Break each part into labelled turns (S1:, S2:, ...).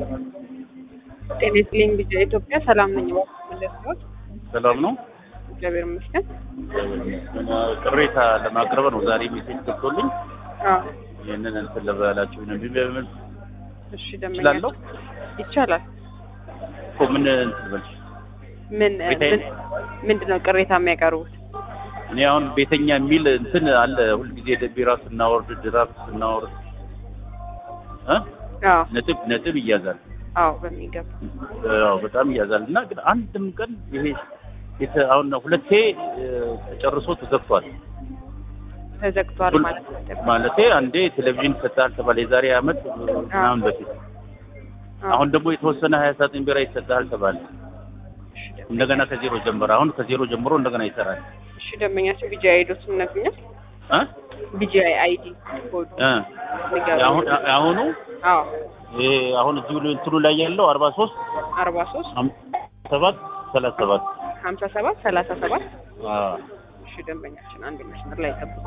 S1: ጤና ይስጥልኝ ልጅ ኢትዮጵያ ሰላም ነኝ። መለስት
S2: ሰላም ነው።
S1: እግዚአብሔር ይመስገን።
S2: ቅሬታ ለማቅረብ ነው ዛሬ ሜሴጅ ገብቶልኝ
S1: አዎ
S2: ይህንን እንትን ልበላችሁ ነው ቢበምን
S1: እሺ፣ ደመኛ
S2: እችላለሁ
S1: ይቻላል።
S2: እኮ ምን እንትን ልበልሽ
S1: ምን
S2: ቤተኛ-
S1: ምን ምንድን ነው ቅሬታ የሚያቀርቡት?
S2: እኔ አሁን ቤተኛ የሚል እንትን አለ ሁልጊዜ ቢራ ስናወርድ ድራፍት ስናወርድ እ
S1: አዎ
S2: ነጥብ ነጥብ ይያዛል።
S1: አዎ በሚገባ
S2: አዎ በጣም ይያዛል እና ግን አንድም ቀን ይሄ የተ- አሁን ሁለቴ እ፣ ተጨርሶ ተዘግቷል።
S1: ተዘግቷል
S2: ሁል-
S1: ማለት ነው።
S2: ማለቴ አንዴ ቴሌቪዥን ይሰጥሃል ተባለ የዛሬ አመት ምናምን በፊት
S1: አዎ።
S2: አሁን ደግሞ የተወሰነ ሀያ ሳጥን ቢራ ይሰጥሃል ተባለ።
S1: እሺ፣ ደመኛ-
S2: እንደገና ከዜሮ ጀመረ። አሁን ከዜሮ ጀምሮ እንደገና ይሰራል።
S1: እሺ ደንበኛቸው ቢጂአይ አይዶት ነግኛል።
S2: እ
S1: ቢጂአይ አይዲ ኮድ
S2: እ
S1: ንገሩኝ።
S2: አሁን አሁኑ
S1: አዎ
S2: ይሄ አሁን እዚሁ እንትኑ ላይ ያለው አርባ ሶስት
S1: አርባ ሶስት
S2: ሰባት ሰላሳ ሰባት
S1: ሀምሳ ሰባት ሰላሳ ሰባት
S2: አዎ
S1: እሺ ደንበኛችን አንድ መስመር ላይ ጠብቁ።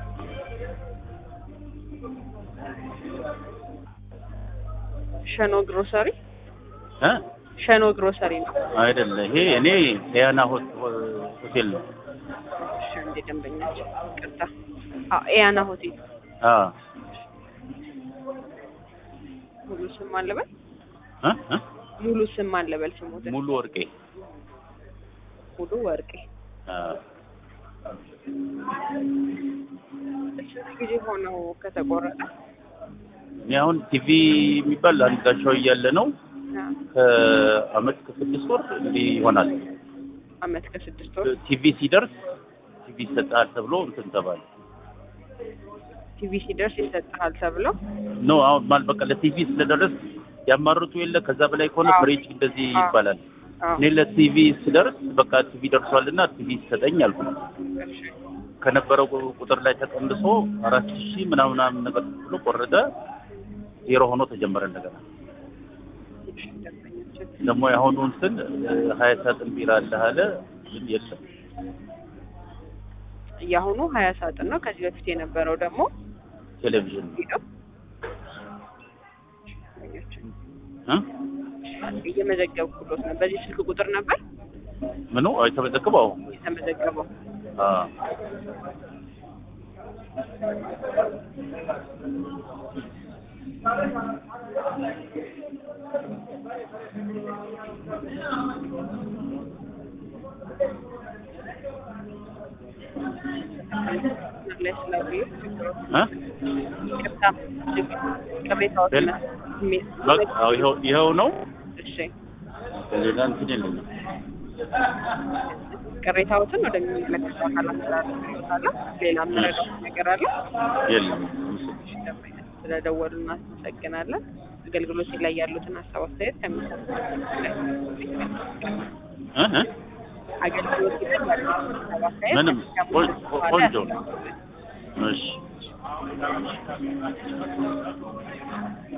S1: ሸኖ ግሮሰሪ
S2: እ
S1: ሸኖ ግሮሰሪ ነው።
S2: አይደለ ይሄ እኔ ሊያና ሆ- ሆቴል ነው።
S1: እሺ እንዴ ደንበኛችን ቅርታ አዎ ኤያና ሆቴል
S2: አዎ
S1: ሙሉ ስም አለበል
S2: እ እ
S1: ሙሉ ስም አለበል ስሞት
S2: ሙሉ ወርቄ
S1: ሙሉ ወርቄ
S2: አዎ
S1: ስንት ጊዜ ሆነው ከተቆረጠ?
S2: እኔ አሁን ቲቪ የሚባል አንድ ጋሻው እያለ ነው
S1: አዎ፣
S2: ከአመት ከስድስት ወር እንዲህ ይሆናል።
S1: አመት ከስድስት ወር
S2: ቲቪ ሲደርስ ቲቪ ይሰጣል ተብሎ እንትን ተባለ።
S1: ቲቪ ሲደርስ ይሰጥሃል ተብለው
S2: ኖ አሁን ማለት በቃ ለቲቪ ስለደረስ ያማርጡ የለ ከዛ በላይ ከሆነ
S1: አዎ።
S2: ፍሬጅ እንደዚህ
S1: አዎ።
S2: ይባላል።
S1: አዎ
S2: እኔ ለቲቪ ስደርስ በቃ ቲቪ ደርሷልና ቲቪ ይሰጠኝ አልኩ።
S1: እሺ
S2: ከነበረው ቁ- ቁጥር ላይ ተቀንሶ አራት ሺህ ምናምን ምናምን ነገር ብሎ ቆረጠ። ዜሮ ሆኖ ተጀመረ እንደገና።
S1: እሺ ደንበኛችን
S2: ደግሞ የአሁኑ እንትን እ፣ ሀያ ሳጥን ቢራ አለህ አለ ግን የለም።
S1: የአሁኑ ሀያ ሳጥን ነው። ከዚህ በፊት የነበረው ደግሞ
S2: ቴሌቪዥን
S1: ሄደው
S2: እ?
S1: እየመዘገብኩሎት ነው። በዚህ ስልክ ቁጥር ነበር
S2: ምኑ አይ ተመዘግበው
S1: የተመዘገበው።
S2: አ
S1: መስመር ላይ ስላሉ
S2: እ?
S1: ይቅርታ ቅሬታዎች
S2: ሌላ? በቃ አዎ፣ ይኸው ይኸው ነው።
S1: እሺ
S2: ሌላ እንትን የለኝም።
S1: ቅሬታዎትን ወደሚመለከተው አካላት ስላለ ሌላ የምረዳው ነገር አለ?
S2: የለም።
S1: እሺ ደንበኛ ስለደወሉ እናመሰግናለን። አገልግሎት ላይ ያሉትን ሀሳብ አስተያየት ከሚሰጡት ላይ
S2: እ እ?
S1: አገልግሎት ላይ ያሉትን ሀሳብ አስተያየት
S2: ምንም ቆን- ቆንጆ ነው። እሺ